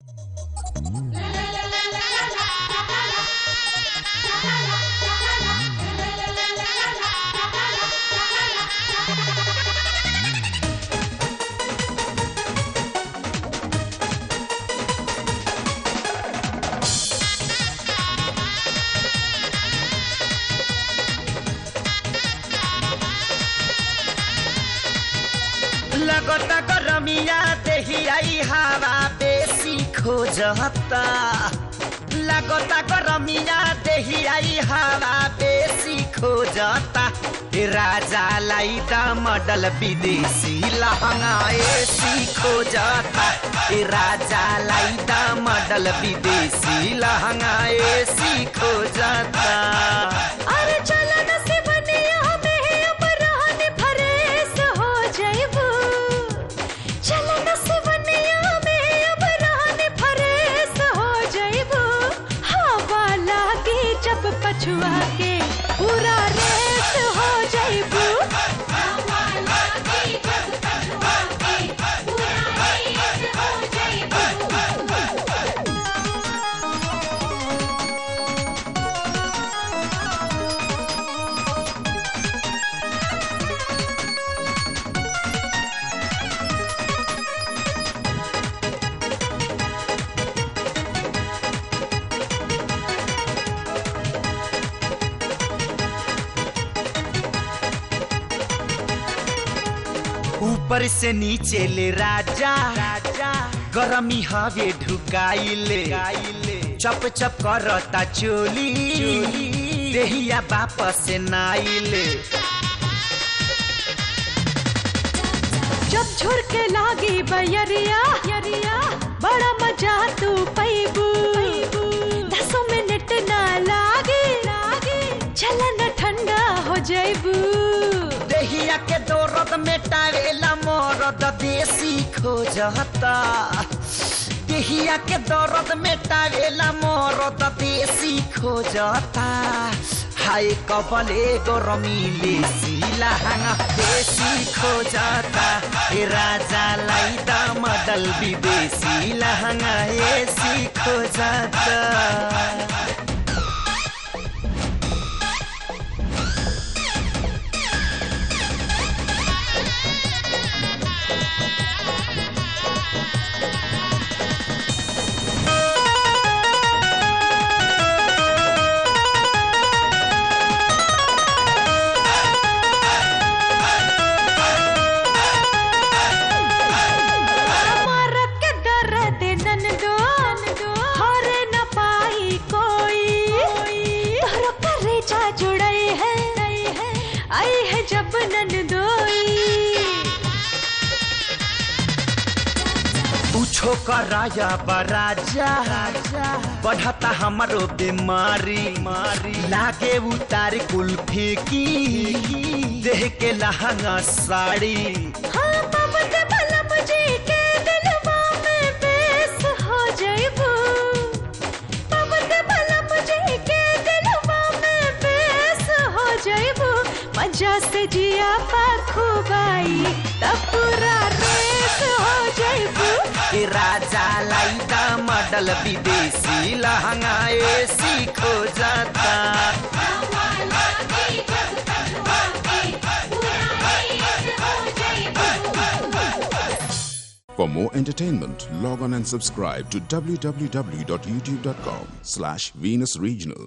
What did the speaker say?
लगता गरमिया देहियाई हवा बेसी खोजता लगता गरमिया देहियाई हवा बेसी खोजता ए राजालाई त मडल विदेशी लहंगा एसी खोजता ए राजालाई त मडल विदेशी लहंगा एसी खोजता अरे चल न सिवनिया में अब रहन फरेस हो जाइबू चल न सिवनिया में अब रहन फरेस हो जाइबू हवा लागे जब पछुआ के पूरा रेस हो जाइबू हवा लागे जब पछुआ के पूरा रेस हो जाइबू ऊपर से नीचे ले राजा राजा गरमी हवे ढुकाइले चप चप करता चोली देहिया वापस नाइले जब झुरके लागी बयरिया यरिया बड़ा मजा तू पैबू दसों मिनट ना लागे लागे चलन ठंडा हो जाइबू देहिया के दौरद में टावेला मोरद देसी खोजता देहिया के दौरद में टावेला मोरद देसी खोजता हाय कबले गरमीले सिलाहाङ देसी खोजता ए राजालाई त मडल विदेशी लहङ्गा एसी खोजता मारत के दर्द ननदो हर न पाई कोई तोरो करेजा जुड़ई है आई है जब ननदोई पूछो कराया बराजा बढ़ता हमारो बीमारी मारी लागे उतार कुल्फी की देह के लहंगा साड़ी हाँ ममत बलम जी के दिलवा में बेस हो जाइबू ममत बलम जी के दिलवा में बेस हो जाइबू मजा से जिया पाखुबाई तब पूरा रेस हो जाइबू ए राजालाई त मडल विदेशी लहंगा एसी खोजता For more entertainment, log on and subscribe to www.youtube.com slash Venus Regional.